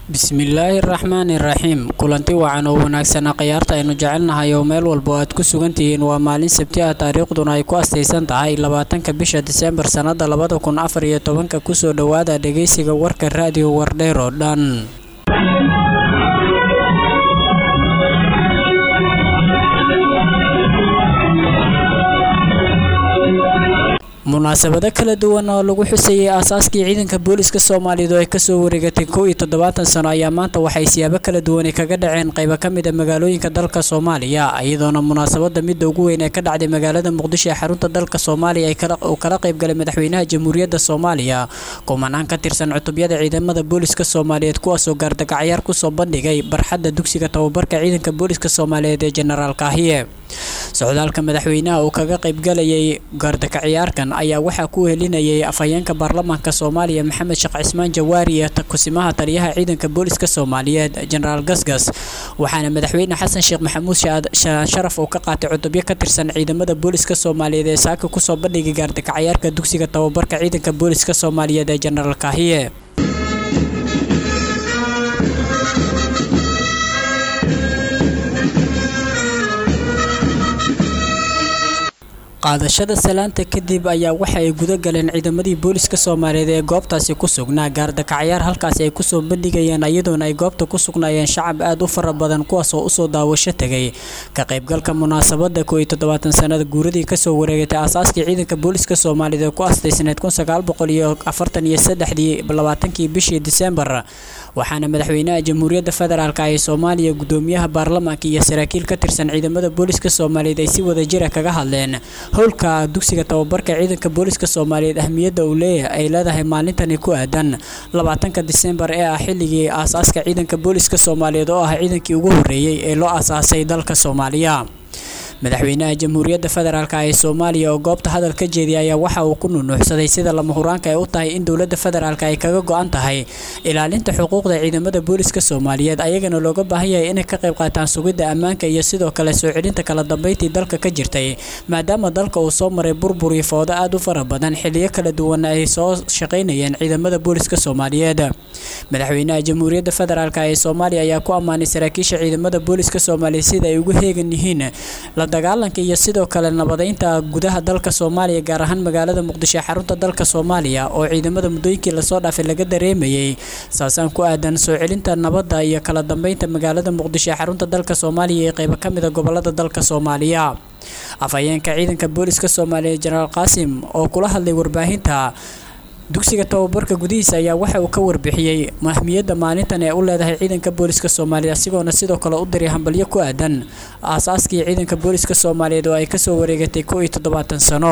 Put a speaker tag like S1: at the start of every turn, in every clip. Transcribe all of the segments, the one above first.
S1: bismillaahi raxmaani raxiim kulanti wacan oo wanaagsanaa khayaarta aynu jecelnahay oo meel walba oo aad ku sugan tihiin waa maalin sabti ah taariikhduna ay ku astaysan tahay labaatanka bisha diseembar sannada labada kun afar iyo tobanka kusoo dhowaada dhegeysiga warka raadiyo wardheer oo dhan munaasabado kala duwan oo lagu xusayay aasaaskii ciidanka booliska soomaaliyeed oo ay kasoo wareegatay kow iyo toddobaatan sano ayaa maanta waxay siyaabo kala duwani kaga dhaceen qaybo ka mid a magaalooyinka dalka soomaaliya iyadoona munaasabada midda ugu weyn ee ka dhacday magaalada muqdisho ee xarunta dalka soomaaliya uu kala qaybgalay madaxweynaha jamhuuriyadda soomaaliya kumanaan ka tirsan cutubyada ciidamada booliska soomaaliyeed kuwaasoo gaardagacyaar kusoo bandhigay barxadda dugsiga tababarka ciidanka booliska soomaaliyeed ee jenaraal kaahiye socdaalka madaxweynaha uu kaga qaybgalayay gaardakaciyaarkan ayaa waxaa ku helinayay afhayeenka baarlamaanka soomaaliya maxamed sheekh cismaan jawaari iyo kusimaha taliyaha ciidanka booliska soomaaliyeed jenaraal gasgas waxaana madaxweyne xasan sheekh maxamuud sharaf uu ka qaatay cutubyo ka tirsan ciidamada booliska soomaaliyeed ee saaka kusoo bandhigay gaardakacayaarka dugsiga tababarka ciidanka booliska soomaaliyeed ee jenaraal kaahiye qaadashada salaanta kadib ayaa waxa ay guda galeen ciidamadii booliska soomaaliyeed ee goobtaasi ku sugnaa gaardakacayaar halkaasi ay kusoo bandhigayeen iyadoona ay goobta ku sugnaayeen shacab aad u fara badan kuwaasoo usoo daawasho tegay ka qaybgalka munaasabada koo iyo toddobaatan sanada guuradii kasoo wareegatay aasaaskii ciidanka booliska soomaaliyeed ee ku astaysneed kun sagaal boqol iyo afartan iyo saddexdii labaatankii bishii disembar waxaana madaxweynaha jamhuuriyadda federaalk ee soomaaliya gudoomiyaha baarlamaanka iyo saraakiil ka tirsan ciidamada booliska soomaaliyeed ay si wada jira kaga hadleen howlka dugsiga tababarka ciidanka booliska soomaaliyeed ahmiyadda uu leeyahay ay leedahay maalintani ku aadan labaatanka disembar ee ah xilligii aasaaska ciidanka booliska soomaaliyeed oo ah ciidankii ugu horreeyey ee loo aasaasay dalka soomaaliya madaxweynaha jamhuuriyadda federaalk ee soomaaliya oo goobta hadal ka jeediyay ayaa waxa uu ku nunuuxsaday sida lama huraanka ay u tahay in dowladda federaalk ay kaga go-an tahay ilaalinta xuquuqda ciidamada booliska soomaaliyeed ayagana looga baahan yahay inay ka qayb qaataan sugidda ammaanka iyo sidoo kale soo celinta kala dambeyntii dalka ka jirtay maadaama dalka uu soo maray burbur iyo foodo aad u fara badan xiliyo kala duwan ay soo shaqaynayeen ciidamada booliska soomaaliyeed madaxweynaha jamhuuriyadda federaalk ee soomaaliya ayaa ku ammaanay saraakiisha ciidamada booliska soomaaliya sida ay ugu heegan yihiin la dagaalanka iyo sidoo kale nabadeynta gudaha dalka soomaaliya gaar ahaan magaalada muqdisho ee xarunta dalka soomaaliya oo ciidamada muddooyinkii lasoo dhaafay laga dareemayay saasaan ku aadan soo celinta nabadda iyo kala dambeynta magaalada muqdisho ee xarunta dalka soomaaliya iyo qeybo ka mida gobolada dalka soomaaliya afhayeenka ciidanka booliska soomaaliya jenaraal qaasim oo kula hadlay warbaahinta dugsiga tababarka gudihiisa ayaa waxa uu ka warbixiyey ahmiyadda maalintan ee u leedahay ciidanka booliska soomaaliya asigoona sidoo kale u diray hambalyo ku aadan aasaaskii ciidanka booliska soomaaliyeed oo ay kasoo wareegatay kow iyo toddobaatan sano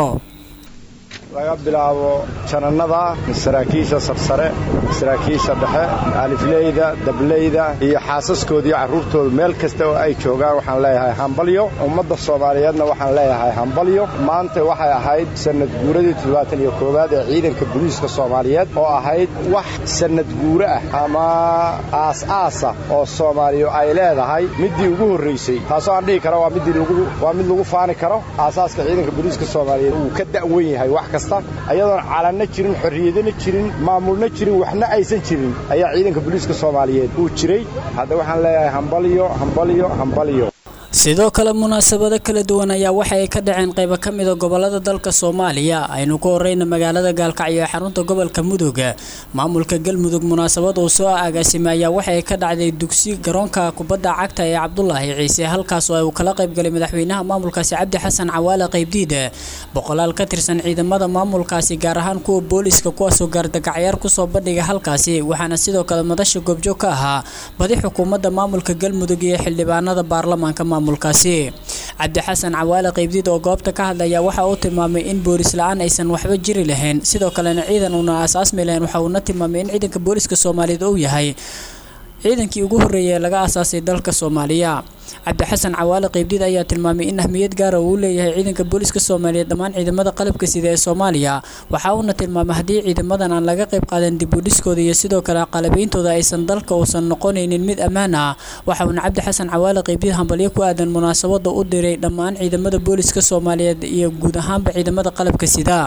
S2: laga bilaabo janannada saraakiisha sarsare saraakiisha dhexe alifleyda dableyda iyo xaasaskooda iyo carruurtooda meel kasta oo ay joogaan waxaan leeyahay hambalyo ummadda soomaaliyeedna waxaan leeyahay hambalyo maanta waxay ahayd sannad guuradii toddobaatan iyo koowaad ee ciidanka booliiska soomaaliyeed oo ahayd wax sannad guuro ah ama aas-aasa oo soomaaliya ay leedahay middii ugu horraysay taasoo aan dhihi kara waa mid lagu faani karo aasaaska ciidanka booliiska soomaaliyeed uu ka da'wan yahay wax kasta ayadoon calanna jirin xorriyadana jirin maamulna jirin waxna aysan jirin ayaa ciidanka booliiska soomaaliyeed uu jiray hadda waxaan leeyahay hambalyo hambalyo hambalyo
S1: sidoo kale munaasabado kala duwan ayaa waxa ay ka dhaceen qaybo ka mida gobolada dalka soomaaliya aynu ku horeyna magaalada gaalkacyo ee xarunta gobolka mudug maamulka galmudug munaasabad uu soo agaasimay ayaa waxa ay ka dhacday dugsi garoonka kubadda cagta ee cabdulaahi ciise halkaas oo uu kala qaybgalay madaxweynaha maamulkaasi cabdi xasan cawaale qaybdiid boqolaal ka tirsan ciidamada maamulkaasi gaar ahaan kuwa booliska kuwaasoo gaardagacyaar kusoo bandhiga halkaasi waxaana sidoo kale madasha goobjoog ka ahaa badi xukuumadda maamulka galmudug iyo xildhibaanada baarlamaanka maamulkaasi cabdi xasan cawaale qaybdiid oo goobta ka hadlaya waxa uu tilmaamay in boolis la-aan aysan waxba jiri lahayn sidoo kalena ciidan uuna aasaasmi lahayn waxa uuna tilmaamay in ciidanka booliska soomaaliyeed uu yahay ciidankii ugu horreeyay ee laga aasaasay dalka soomaaliya cabdi xasan cawaale qaybdiid ayaa tilmaamay in ahmiyad gaara uu leeyahay ciidanka booliska soomaaliyeed dhammaan ciidamada qalabka sida ee soomaaliya waxa uuna tilmaamay haddii ciidamadan aan laga qayb qaadan dib u dhiskooda iyo sidoo kale qalabeyntooda aysan dalka uusan noqonaynin mid ammaan ah waxa uuna cabdi xasan cawaale qaybdiid hambalyo ku aadan munaasabada u diray dhammaan ciidamada booliska soomaaliyeed iyo guud ahaanba ciidamada qalabka sida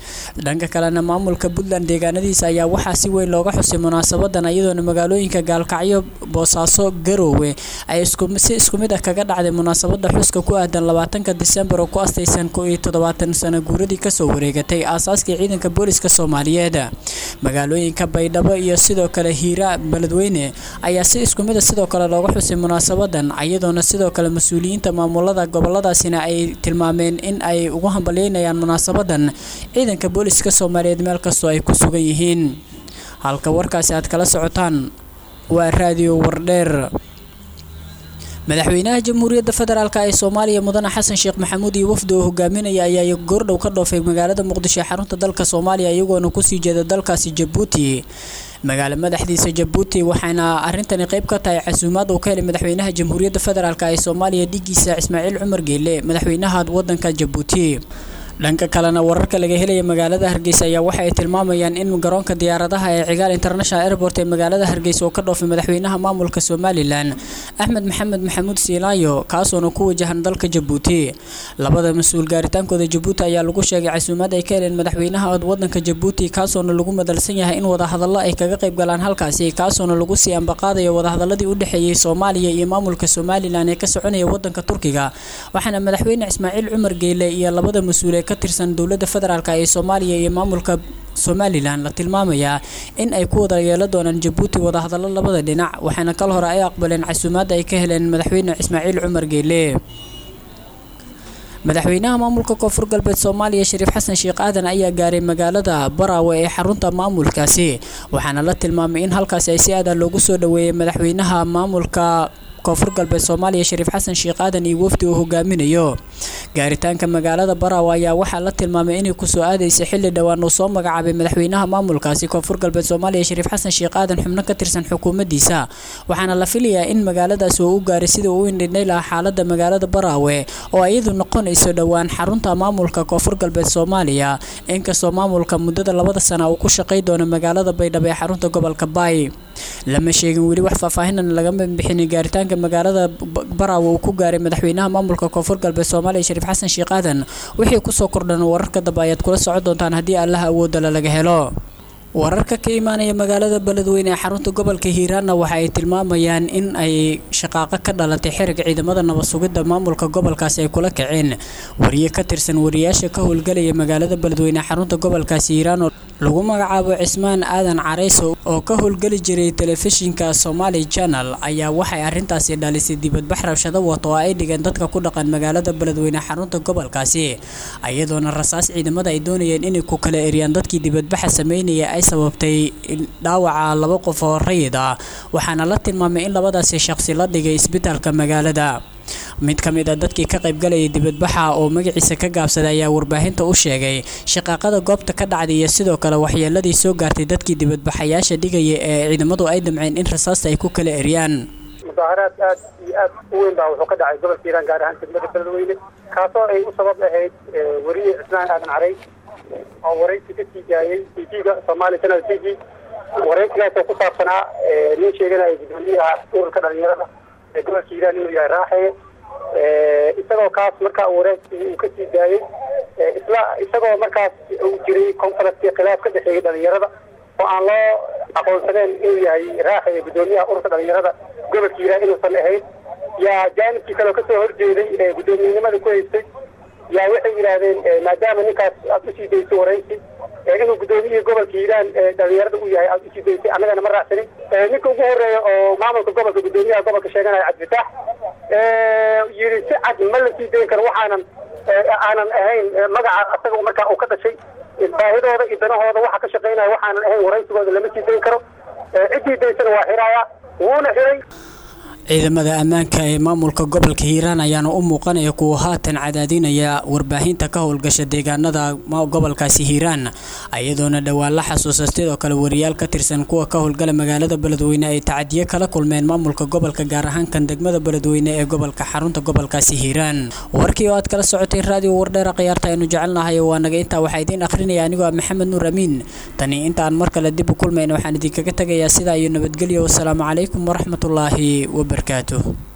S1: dhanka kalena maamulka puntland deegaanadiisa ayaa waxaa si weyn looga xusay munaasabadan iyadoona magaalooyinka gaalkacyo boosaaso garoowe ay si isku mid ah kaga dhacday munaasabada xuska ku aadan labaatanka disembar oo ku astaysan ko iyo toddobaatan sano guuradii kasoo wareegatay aasaaskii ciidanka booliska soomaaliyeed magaalooyinka baydhabo iyo sidoo kale hiira beledweyne ayaa si isku mid a sidoo kale looga xusay munaasabadan iyadoona sidoo kale mas-uuliyiinta maamulada goboladaasina ay tilmaameen in ay ugu hambalyeynayaan munaasabadan ciidanka booliska soomaaliyeed meel kastoo ay ku sugan yihiin halka warkaasi aad kala socotaan waa raadiyo wardheer madaxweynaha jamhuuriyadda federaalk ee soomaaliya mudane xasan sheekh maxamuud iyo wafdi oo hogaaminaya ayaa goordhow ka dhoofay magaalada muqdisho ee xarunta dalka soomaaliya iyagoona kusii jeeda dalkaasi jabuuti magaalo madaxdiisa jabuuti waxaana arintani qayb ka tahay casuumaad uu ka helay madaxweynaha jamhuuriyadda federaalk ee soomaaliya dhigiisa ismaaciil cumar geele madaxweynaha wadanka jabuuti dhanka kalena wararka laga helaya magaalada hargeysa ayaa waxa ay tilmaamayaan in garoonka diyaaradaha ee cigaal international airport ee magaalada hargeysa oo ka dhoofay madaxweynaha maamulka somalilan axmed maxamed maxamuud siilaayo kaasoona ku wajahan dalka jabuuti labada mas-uul gaaritaankooda jabuuti ayaa lagu sheegay casuumaad ay ka heleen madaxweynaha wadanka jabuuti kaasoona lagu madalsan yahay in wadahadalo ay kaga qayb galaan halkaasi kaasoona lagu sii ambaqaadayo wadahadaladii u dhexeeyey soomaaliya iyo maamulka somalilan ee ka soconaya wadanka turkiga waxaana madaxweyne ismaaciil cumar geyle iyo labada mas-uul ka tirsan dowladda federaalk ee soomaaliya iyo maamulka somalilan la tilmaamayaa in ay ku wada yeelo doonaan jabuuti wadahadallo labada dhinac waxaana kal hore ay aqbaleen casuumaadda ay ka heleen madaxweyne ismaaciil cumar geele madaxweynaha maamulka koonfur galbeed soomaaliya shariif xasan sheekh aadan ayaa gaaray magaalada baraawe ee xarunta maamulkaasi waxaana la tilmaamay in halkaasi ay si aadan loogu soo dhaweeyay madaxweynaha maamulka koonfur galbeed soomaaliya shariif xasan sheekh aadan iyo wafdi uu hogaaminayo gaaritaanka magaalada baraawe ayaa waxaa la tilmaamay inay kusoo aadaysa xilli dhowaan uu soo magacaabay madaxweynaha maamulkaasi koonfur galbeed soomaaliya shariif xasan sheekh aadan xubno ka tirsan xukuumaddiisa waxaana la filayaa in magaaladaasi uu u gaaray sidii uu indhindhay lahaa xaalada magaalada baraawe oo iyadu noqonayso dhowaan xarunta maamulka koonfur galbeed soomaaliya inkastoo maamulka muddada labada sana uu ku shaqay doono magaalada baydhabo ee xarunta gobolka baay lama sheegin weli wax faahfaahinan lagama bixinin gaaritaanka magaalada baraawe uu ku gaaray madaxweynaha maamulka koonfur galbeed soomaaliya shariif xasan sheekh aadan wixii kusoo kordhan wararka dambe ayaad kula socon doontaan haddii allaha awoodala laga helo wararka ka imaanaya magaalada beledweyne ee xarunta gobolka hiiraanna waxa ay tilmaamayaan in ay shaqaaqo ka dhalatay xerig ciidamada nabad sugidda maamulka gobolkaasi ay kula kaceen wariye ka tirsan wariyaasha ka howlgalaya magaalada beledweyne ee xarunta gobolkaasi hiiraan oo lagu magacaabo cismaan aadan careyso oo ka howlgeli jiray telefishinka somali channel ayaa waxay arrintaasi dhalisay dibadbax rabshado wato oo ay dhigeen dadka ku dhaqan magaalada beledweyne xarunta gobolkaasi iyadoona rasaas ciidamada ay doonayeen inay ku kala eriyaan dadkii dibadbaxa sameynaya ay sababtay dhaawaca laba qof oo rayid ah waxaana la tilmaamay in labadaasi shaqsi la dhigay isbitaalka magaalada mid ka mid a dadkii ka qaybgalayay dibadbaxa oo magaciisa ka gaabsaday ayaa warbaahinta u sheegay shaqaaqada goobta ka dhacday iyo sidoo kale waxyeeladii soo gaartay dadkii dibadbaxayaasha dhigaya ee ciidamadu ay damceen in rasaasta ay ku kala eriyaan
S3: mudaaharaad aad iyo aad u weyn baa wuxuu ka dhacay gobolka hiiraan gaar ahaan degmada beledweyne kaasoo ay u sabab ahayd weriye cismaan aadan carey oo waraysi ka sii daayey t v-ga somali channel t v waraysigaasoo ku saabsanaa nin sheeganaya gudoomiyaha ururka dhalinyarada ee gobolka hiiraan inuu yahay raaxeye isagoo kaas markaa waraysi uu ka sii daayey isla isagoo markaas uu jiray conference khilaaf ka dhexeeyay dhalinyarada oo aan loo aqoonsaneen inuu yahay raaxeye gudoomiyaha ururka dhalinyarada gobolka hiiraan inuusan ahayn yaa jaanibkii kale kasoo horjeeday gudoomiyenimada ku haystay yaa waxay yidhaahdeen maadaama ninkaas aad usii dayso waraysi inuu gudoomiyihii gobolka hiiraan dhalinyarada u yahay aad usii daysay annagana ma raacsanin ninka ugu horeeya oo maamulka gobolka gudoomiyaha gobolka sheeganaya cabdifitaax yidhi si cad ma la sii dayn karo waxaanan aanan ahayn magaca asaga markaa uu ka dhashay baahidooda iyo danahooda waxa ka shaqaynaya waxaanan ahayn waraysigooda lama sii dayn karo ciddii daysana waa xiraaya wuuna xiray
S1: ciidamada ammaanka ee maamulka gobolka hiiraan ayaana u muuqanaya kuwa haatan cadaadinaya warbaahinta ka howlgasha deegaanada gobolkaasi hiiraan iyadoona dhowaan la xasuusa sidoo kale wariyaal ka tirsan kuwa ka howlgala magaalada beledweyne ay tacadiyo kala kulmeen maamulka gobolka gaar ahaan kan degmada beledweyne ee gobolka xarunta gobolkaasi hiiraan warkii oo aad kala socotay raadiyo wardheera khiyaarta aynu jecelnahay waa naga intaa waxaa idiin akhrinaya anigoo ah maxamed nuur amiin tani intaan mar kale dib u kulmayna waxaan idinkaga tegayaa sidaa iyo nabadgelyo wasalaamu calaykum waraxmatullaahi wabarakaatuh